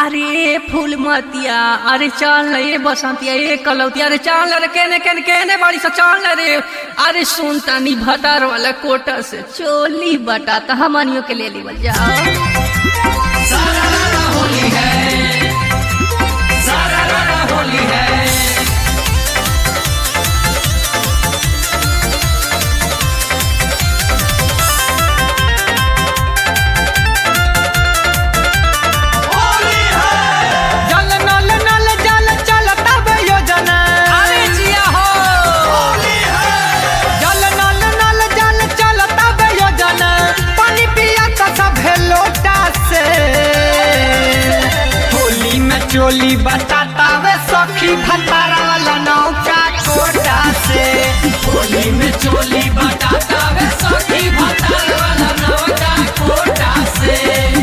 अरे फूल मतिया अरे चल न ये बसंतिया ये कलौतिया अरे चल रे केने केने केने बाड़ी सा चल रे अरे सुन तनी भतार वाला कोटा से चोली बटा त हमनियो के ले लीवल जाओ जल नल नल जल चलता बे योजना अरे जिया हो जल नल नल जल चलता बे योजना पानी पिया का सब लोटा से होली में चोली बताता वे सखी भतारा वाला नौका कोटा से होली में चोली बटाता वे सखी भतार वाला नौका कोटा से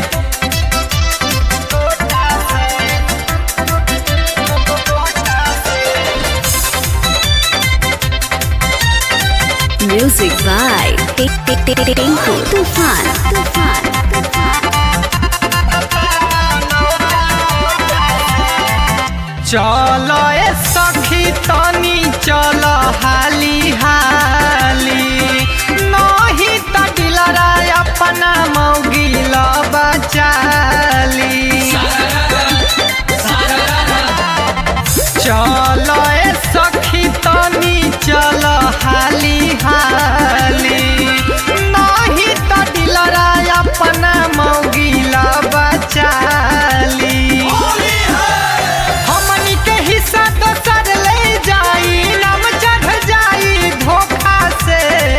Music by Tinku Tufan. Tufan. चलो ए सखी तनी चलो हाली हाली नहीं त दिलरा अपना मौगिल बचाली चलो ए सखी तनी चलो हाली हाली नहीं त दिलरा अपना मौगिल बचाली हमनी के हिस्सा दोसर ले जाई नाम चढ़ जाई धोखा से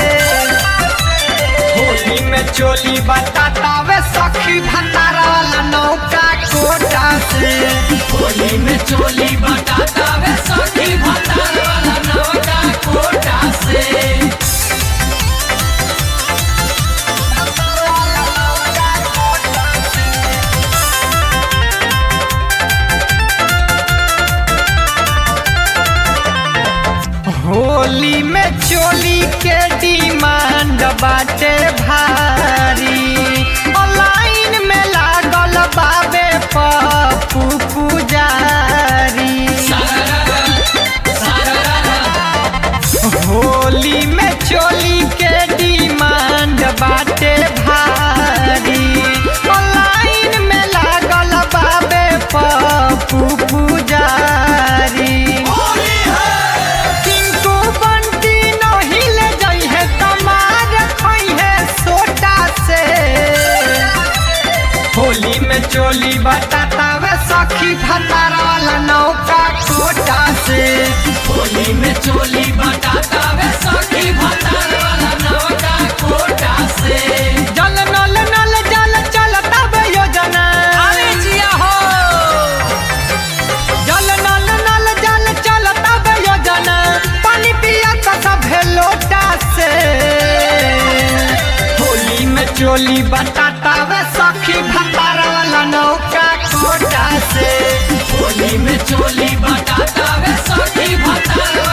होली में चोली बताता वे सखी भंडारा वाला नौका कोटा से होली में चोली बटाता वे सखी भतार वाला नौका कोटा से होली में चोली के डिमांड बाटे भारी ऑनलाइन में लागल बाबे पप्पू पुजारी होली में चोली के डिमांड बाटे भारी ऑनलाइन में लागल बाबे पप्पू पुजारी टिंकू बंटी नहीं ले जाई है कमार खोई है सोटा से होली में चोली बताता वे सखी भतारा वाला नौका कोटा से होली में चोली बटाता वे सखी भतार वाला नौका कोटा से जल नल नल जल चलता बे योजना अरे जिया हो जल नल नल जल चलता बे योजना पानी पिया का सब लोटा से होली में चोली बताता वे सखी भतारा वाला नौका कोटा से होली में चोली बटाता वे सखी भतार